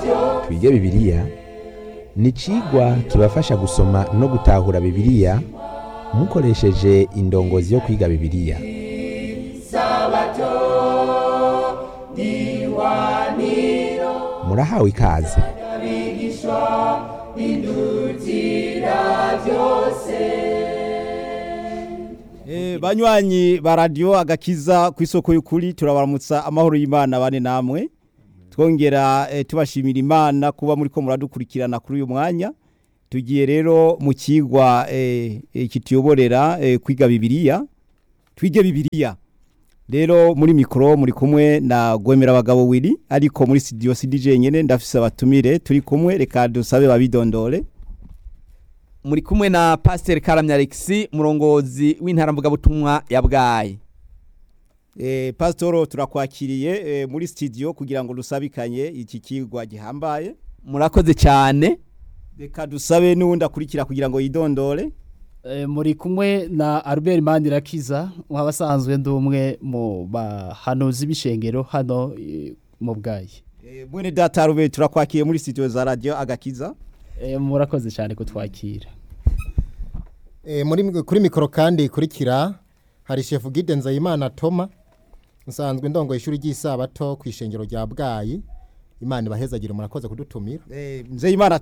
twige bibiliya ni icigwa kibafasha gusoma no gutahura bibiliya mukoresheje indongozi yo kwiga bibiliya murahawe ikaze Eh, banywanyi ba radio agakiza ku isoko y'ukuri turabaramutsa amahoro y'Imana bane namwe twongera eh, tubashimira Imana kuba muri ko muradukurikirana kuri uyu mwanya tugiye rero mu kigwa eh, eh, kituyoborera eh, kwiga bibiliya twige bibiliya rero muri mikro muri kumwe na gwemera abagabo wiri ariko muri studio CDJ nyene ndafise abatumire turi kumwe reka dusabe babidondore muri kumwe na Pasteur Karamya Alexis murongozi w'intaramvuga butumwa ya Bwayi Eh, Pastor turakwakiriye eh, muri studio kugira ngo dusabikanye iki kigwa gihambaye murakoze cyane reka dusabe n'uwundi akurikira kugira ngo yidondore Eh, muri kumwe na Albert Mandirakiza wabasanzwe ndi umwe mu bahanuzi b'ishengero hano eh, mu bwayi Eh, mwene data rube turakwakiriye muri studio za radio agakiza Eh, murakoze cyane kutwakira E, muri kuri mikoro kandi ikurikira hari chef Guide Nzayimana Toma nsanzwe ndongo ishuri ry'isabato ku ishengero rya Bwayi Imana ibahezagire murakoze kudutumira eh, Nzeyimana